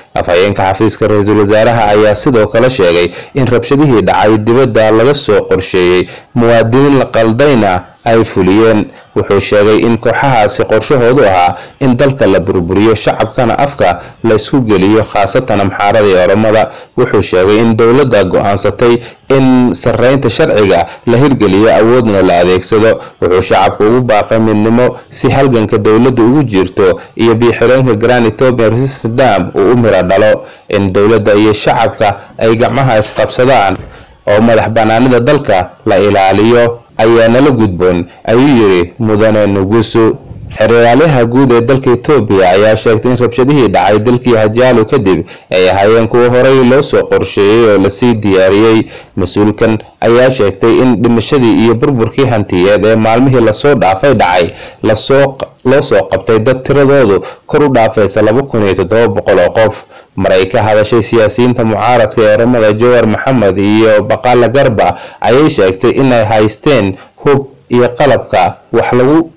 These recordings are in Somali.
afhayeenka xafiiska ra-iisul wasaaraha ayaa sidoo kale sheegay in rabshadihii dhacay dibadda laga soo qorsheeyey muwaadiniin la qaldayna ay fuliyeen wuxuu sheegay in kooxahaasi qorshahoodu ahaa in dalka la burburiyo shacabkana afka la isku geliyo khaasatan amxaarada iyo oromada wuxuu sheegay in dowladda go-aansatay in sareynta sharciga la hirgeliyo awoodna la adeegsado wuxuu shacabka ugu baaqay midnimo si halganka dowladda ugu jirto iyo biixireenka grand ethiopian resistance dam uu u miro dhalo in dowladda iyo shacabka ay gacmaha isqabsadaan oo madax banaanida dalka la ilaaliyo ayaa nala gudboon ayuu yidhi mudane nugusu xeraalyaha guud ee dalka etoobiya ayaa sheegtay in rabshadihii dhacay dalkii hajaalo kadib ay ahaayeen kuwo horey loo soo qorsheeyey oo lasii diyaariyey mas-uulkan ayaa sheegtay in dhimashadii iyo burburkii hantiyeed ee maalmihii lasoo dhaafay dhacay lasoo loo soo qabtay dad tiradoodu kor u dhaafaysa laba kun iyo toddoba boqol oo qof maray ka hadashay siyaasiyiinta mucaaradka ee oramada jowar maxamed iyo baqaala garba ayay sheegtay inay haysteen hub iyo qalabka wax lagu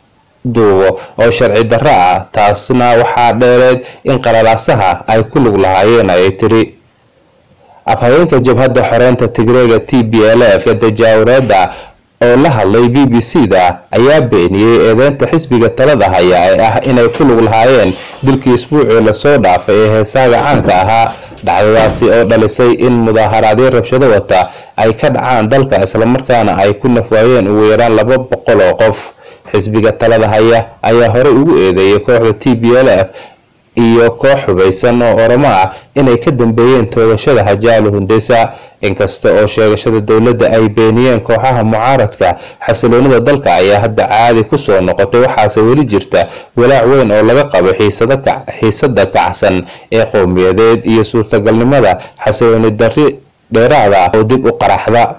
duubo oo sharci darro ah taasna waxaa dheereed in qalalaasaha ay ku lug lahaayeen ayay tiri afhayeenka jabhadda xoreynta tigreega t b l f dajaawreeda oo la hadlay b b c da ayaa beeniyey eedeynta xisbiga talada haya ee ah inay ku lug lahaayeen dilkii isbuucii lasoo dhaafay ee heesaaga caanka ahaa dhacdadaasi oo dhalisay in mudaaharaadyo rabshado wata ay ka dhacaan dalka islamarkaana ay ku nafwaayeen ugu yaraan laba boqol oo qof xisbiga talada haya ayaa horey ugu eedeeyay kooxda t b l f iyo koox hubaysan oo oromo ah inay ka dambeeyeen toogashada hajaalo hundesa inkasta oo sheegashada dowladda ay beeniyeen kooxaha mucaaradka xasiloonida dalka ayaa hadda caadi kusoo noqotay waxaase weli jirta walaac weyn oo laga qabo xiisada kacsan ee qowmiyadeed iyo suurtagalnimada xasilooni dari dheeraada oo dib u qaraxda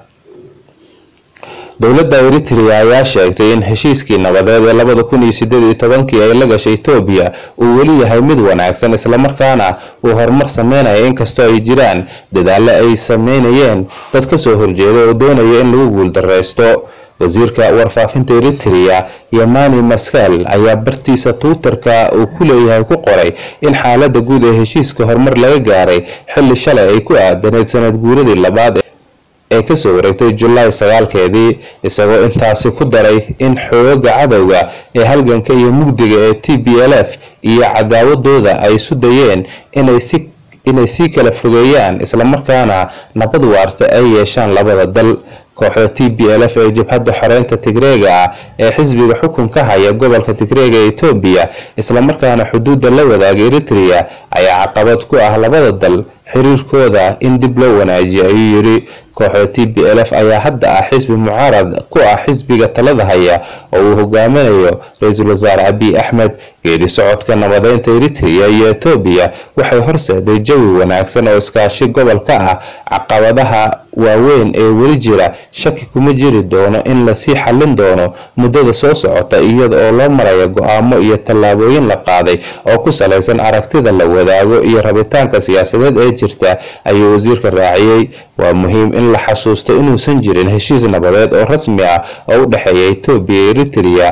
dowladda eritrea ayaa sheegtay in heshiiskii nabadeed ee labada kun iyo sideed iyo tobankii ay la gashay etoobiya uu weli yahay mid wanaagsan islamarkaana uu horumar sameynaya inkastoo ay jiraan dadaalo ay sameynayeen dad kasoo horjeeda oo doonaya in lagu guuldareysto wasiirka warfaafinta eritrea yamani maskal ayaa bartiisa twitterka uu ku leeyahay ku qoray in xaalada guud ee heshiiska horumar laga gaaray xilli shalay ay ku aadaneyd sanad guuradii labaad ee kasoo wareegtay julaay sagaalkeedii isagoo intaasi ku daray in xooga cadowga ee halganka iyo mugdiga ee t b l f iyo cadaawadooda ay isu dayeen inay sii kala fogeeyaan islamarkaana nabad waarta ay yeeshaan labada dal kooxda t b l f ee jabhadda xoreynta tigreega ah ee xisbiga xukunka haya gobolka tigreega ee etoobiya islamarkaana xuduudda la wadaaga eritrea ayaa caqabad ku ah labada dal xiriirkooda in dib loo wanaajiyo ayuu yidhi kooxda t b l f ayaa hadda ah xisbi mucaarad ku ah xisbiga talada haya oo uu hogaaminayo ra-iisul wasaare abiy axmed geedi socodka nabadeynta eritrea iyo etoobiya waxay horseeday jawi wanaagsan oo iskaashi gobolka ah caqabadaha waaweyn ee weli jira shaki kuma jiri doono in lasii xallin doono muddada soo socota iyada oo loo maraya go-aamo iyo tallaabooyin la qaaday oo ku salaysan aragtida la wadaago iyo rabitaanka siyaasadeed ee jirta ayuu wasiirka raaciyey waa muhiim in la xasuusto inuusan jirin heshiis nabadeed oo rasmi ah oo u dhexeeya etoobiya iyo eritrea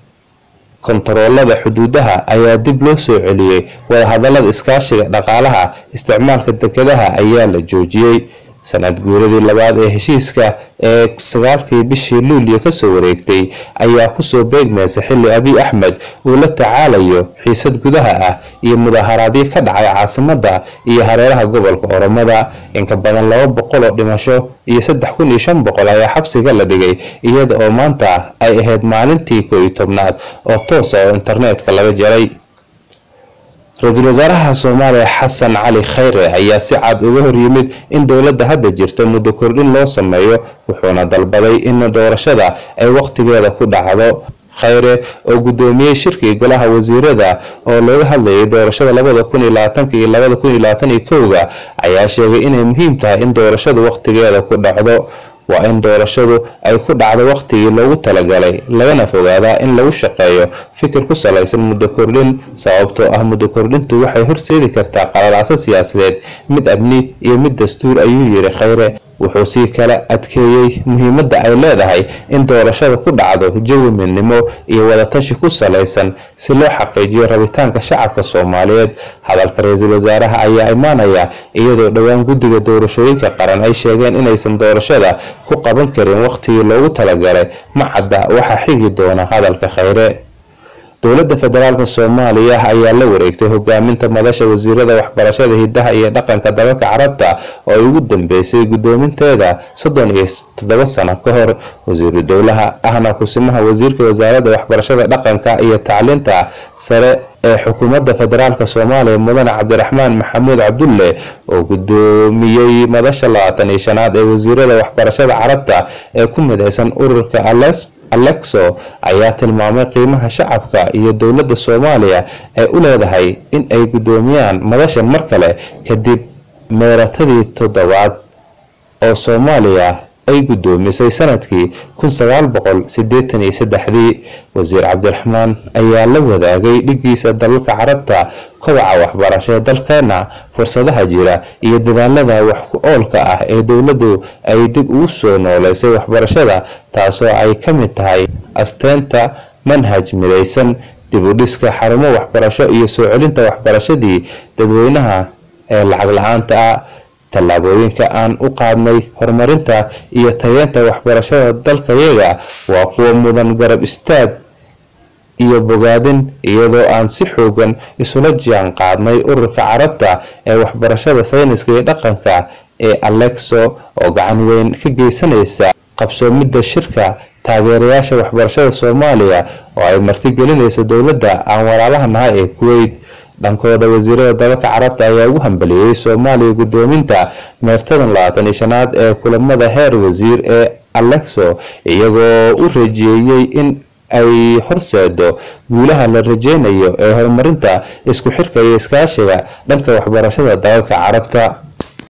kontaroolada xuduudaha ayaa dib loo soo celiyey wadahadalada iskaashiga dhaqaalaha isticmaalka dekedaha ayaa la joojiyey sanad guuradii labaad ee heshiiska ee sagaalkii bishii luulyo kasoo wareegtay ayaa kusoo beegmaysa xilli abiy axmed uu la tacaalayo xiisad gudaha ah iyo mudaaharaadyo ka dhacay caasimada iyo hareeraha gobolka oromada inka badan laba boqol oo dhimasho iyo saddex kun iyo shan boqol ayaa xabsiga la dhigay iyada oo maanta ay ahayd maalintii koo iyo tobnaad oo toosa oo internetka laga jaray ra-iisul wasaaraha soomaaliya xasan cali khayre ayaa si cad uga hor yimid in dowladda hadda jirta muddo kordhin loo sameeyo wuxuuna dalbaday in doorashada ay waqtigeeda ku dhacdo khayre oo guddoomiyey shirkii golaha wasiirada oo looga hadlayay doorashada labada kun iyo labaatanka iyo labada kun iyo labaatan iyo kowga ayaa sheegay inay muhiim tahay in doorashadu waqtigeeda ku dhacdo waa in doorashadu ay ku dhacdo waqtigii loogu talagalay lagana fogaadaa in lagu shaqeeyo fikir ku salaysan muddo kordhin sababtoo ah muddo kordhintu waxay horseedi kartaa qalalaaso siyaasadeed mid amni iyo mid dastuur ayuu yiri khayre wuxuu sii kala adkeeyey muhiimadda ay leedahay in doorashada ku dhacdo jawi midnimo iyo wadatashi ku salaysan si loo xaqiijiyo rabitaanka shacabka soomaaliyeed hadalka ra-iisul wasaaraha ayaa imaanaya iyadoo dhowaan guddiga doorashooyinka qaran ay sheegeen inaysan doorashada ku qaban karin waqtigii loogu talagalay ma cadda waxaa xigi doona hadalka khayre dowladda federaalk soomaaliya ayaa la wareegtay hogaaminta madasha wasiirada waxbarashada hidaha iyo dhaqanka dalalka carabta oo ay ugu dambeysay guddoominteeda soddon iyo toddoba sano ka hor wasiiru dowlaha ahna kusimaha wasiirka wasaaradda waxbarashada dhaqanka iyo tacliinta sare ee xukuumadda federaalk soomaaliya mudane cabdiraxmaan maxamuud cabdulle oo guddoomiyey madasha labaatan iyo shanaad ee wasiirada waxbarashada carabta ee ku mideysan ururka alexo ayaa tilmaamay qiimaha shacabka iyo dowladda soomaaliya ay u leedahay in ay guddoomiyaan madashan mar kale kadib meeratadii toddobaad oo soomaaliya ay guddoomisay sanadkii kun sagaal boqol sideetan iyo saddexdii wasiir cabdiraxmaan ayaa la wadaagay dhigiisa dalalka carabta kobaca waxbarasho ee dalkeena fursadaha jira iyo dadaalada wax ku oolka ah ee dowladdu ay dib ugu soo nooleysay waxbarashada taasoo ay ka mid tahay asteenta manhaj midaysan dib u dhiska xarumo waxbarasho iyo soo celinta waxbarashadii dadweynaha ee lacag la-aanta ah tallaabooyinka aan u qaadnay horumarinta iyo tayeenta waxbarashada dalkayaga waa kuwa mudan garab istaag iyo bogaadin iyadoo aan si xoogan isula jaan qaadnay ururka carabta ee waxbarashada sayniska iyo dhaqanka ee alexo oo gacan weyn ka geysanaysa qabsoomidda shirka taageerayaasha waxbarashada soomaaliya oo ay martigelinayso dowladda aan walaalaha nahay ee kuweyt dhankooda wasiirada dalalka carabta ayaa ugu hambaliyey soomaaliya guddoominta meertadan labaatan iyo shanaad ee kulamada heer wasiir ee alexo iyagoo u rajeeyey in ay horseedo guulaha la rajeynayo ee horumarinta isku xirka iyo iskaashiga dhanka waxbarashada dalalka carabta